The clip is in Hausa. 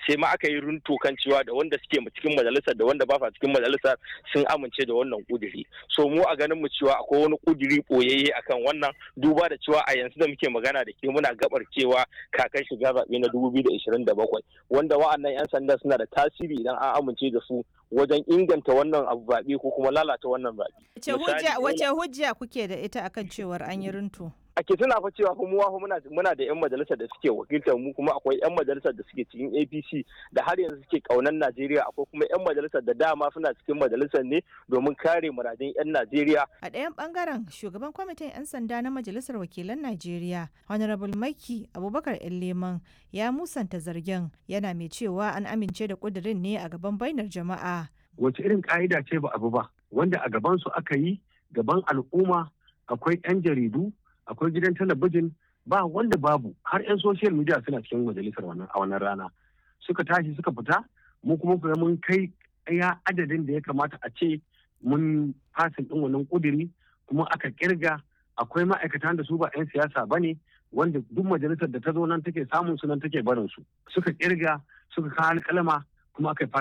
sai ma aka yi runto kan cewa da wanda suke cikin majalisar da wanda ba sa cikin majalisar sun amince da wannan kuduri so mu a ganin mu cewa akwai wani kuduri boyayye akan wannan duba da cewa a yanzu da muke magana da ke muna gabar cewa kakan shiga zaɓe na 2027 wanda wa'annan 'yan sanda suna da tasiri idan an amince da su wajen inganta wannan abu zaɓe ko kuma lalata wannan zaɓe. Wace hujja kuke da ita akan cewar an yi runtu? ake tuna fa cewa kuma muna muna da yan majalisar da suke wakiltar mu kuma akwai yan majalisar da suke cikin APC da har yanzu suke kaunan Najeriya akwai kuma yan majalisar da dama suna cikin majalisar ne domin kare muradin yan Najeriya a ɗayan bangaren shugaban kwamitin yan sanda na majalisar wakilan Najeriya Honorable Maki Abubakar Leman ya musanta zargin yana mai cewa an amince da kudirin ne a gaban bainar jama'a wace irin ka'ida ce ba abu ba wanda a gaban su aka yi gaban al'umma akwai yan jaridu akwai gidan talabijin ba wanda babu har 'yan social media suna cikin majalisar wannan a wannan rana suka tashi suka fita mu kuma kuma mun kai ya adadin da ya kamata a ce mun fasin din wannan kuduri kuma aka kirga akwai ma'aikatan da su ba 'yan siyasa ba ne wanda duk majalisar da ta zo nan take samun su nan take barin su suka kirga suka kawo alƙalama kuma aka